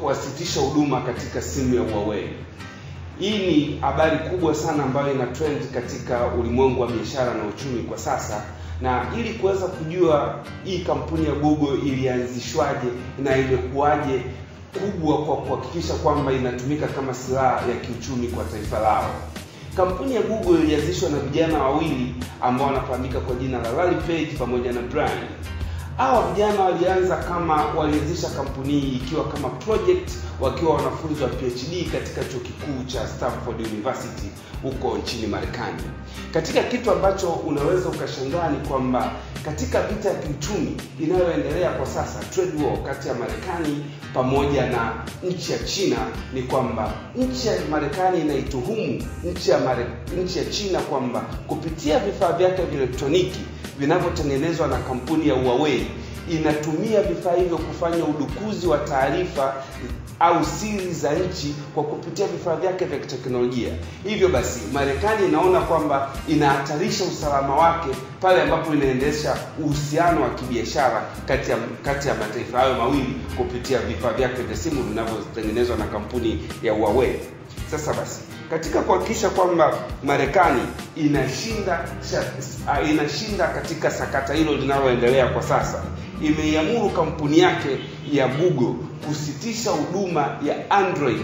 wasitisha huduma katika simu ya Huawei. Hii ni habari kubwa sana ambayo ina trend katika ulimwengu wa biashara na uchumi kwa sasa, na ili kuweza kujua hii kampuni ya Google ilianzishwaje na imekuwaje kubwa kwa kuhakikisha kwamba inatumika kama silaha ya kiuchumi kwa taifa lao. Kampuni ya Google ilianzishwa na vijana wawili ambao wanafahamika kwa jina la Larry Page pamoja na Brian. Hawa vijana walianza kama walianzisha kampuni hii ikiwa kama project wakiwa wanafunzi wa PhD katika chuo kikuu cha Stanford University huko nchini Marekani. Katika kitu ambacho unaweza ukashangaa ni kwamba katika vita ya kiuchumi inayoendelea kwa sasa, trade war kati ya Marekani pamoja na nchi ya China, ni kwamba nchi ya Marekani inaituhumu nchi ya Mare, nchi ya China kwamba kupitia vifaa vyake vya elektroniki vinavyotengenezwa na kampuni ya Huawei inatumia vifaa hivyo kufanya udukuzi wa taarifa au siri za nchi kwa kupitia vifaa vyake vya kiteknolojia. Hivyo basi, Marekani inaona kwamba inahatarisha usalama wake pale ambapo inaendesha uhusiano wa kibiashara kati ya kati ya mataifa hayo mawili kupitia vifaa vyake vya simu vinavyotengenezwa na kampuni ya Huawei. Sasa basi, katika kuhakikisha kwamba Marekani inashinda inashinda katika sakata hilo linaloendelea kwa sasa, imeiamuru kampuni yake ya Google kusitisha huduma ya Android,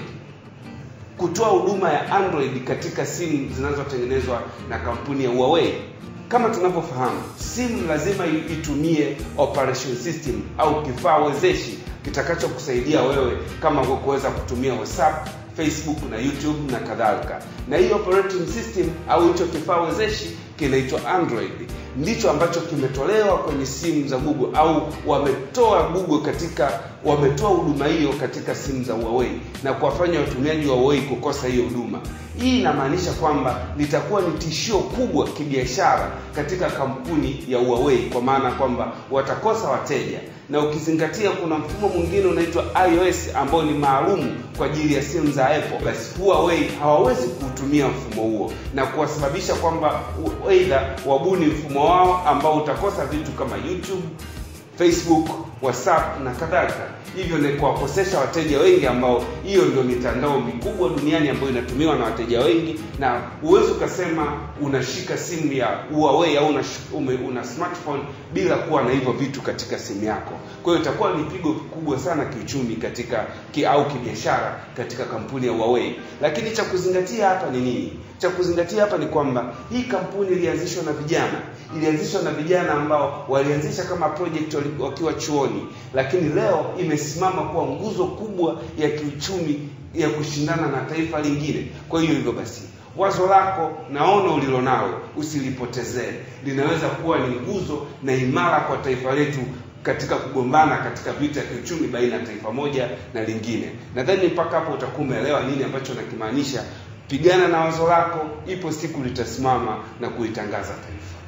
kutoa huduma ya Android katika simu zinazotengenezwa na kampuni ya Huawei. Kama tunavyofahamu, simu lazima itumie operation system au kifaa wezeshi kitakachokusaidia wewe kama kuweza kutumia WhatsApp, Facebook na YouTube na kadhalika. Na hii operating system au hicho kifaa wezeshi kinaitwa Android, ndicho ambacho kimetolewa kwenye simu za Google au wametoa Google katika wametoa huduma hiyo katika simu za Huawei na kuwafanya watumiaji wa Huawei kukosa hiyo huduma. Hii inamaanisha kwamba litakuwa ni tishio kubwa kibiashara katika kampuni ya Huawei, kwa maana kwamba watakosa wateja, na ukizingatia kuna mfumo mwingine unaitwa iOS ambao ni maalum kwa ajili ya simu za Apple, basi Huawei hawawezi kuutumia mfumo huo na kuwasababisha kwamba aidha wabuni mfumo wao ambao utakosa vitu kama YouTube, Facebook, WhatsApp na kadhalika. Hivyo ni kuwakosesha wateja wengi ambao hiyo ndio mitandao mikubwa duniani ambayo inatumiwa na wateja wengi, na huwezi ukasema unashika simu ya Huawei au una, una smartphone bila kuwa na hivyo vitu katika simu yako. Kwa hiyo itakuwa ni pigo kubwa sana kiuchumi katika ki, au kibiashara katika kampuni ya Huawei. Lakini cha kuzingatia hapa ni nini? Cha kuzingatia hapa ni kwamba hii kampuni ilianzishwa na vijana, ilianzishwa na vijana ambao walianzisha kama project wakiwa chuoni, lakini leo imesimama kuwa nguzo kubwa ya kiuchumi ya kushindana na taifa lingine. Kwa hiyo hivyo basi wazo lako na ono ulilonalo usilipotezee, linaweza kuwa ni nguzo na imara kwa taifa letu katika kugombana katika vita ya kiuchumi baina ya taifa moja na lingine. Nadhani mpaka hapo utakuwa umeelewa nini ambacho nakimaanisha. Pigana na wazo lako, ipo siku litasimama na kuitangaza taifa.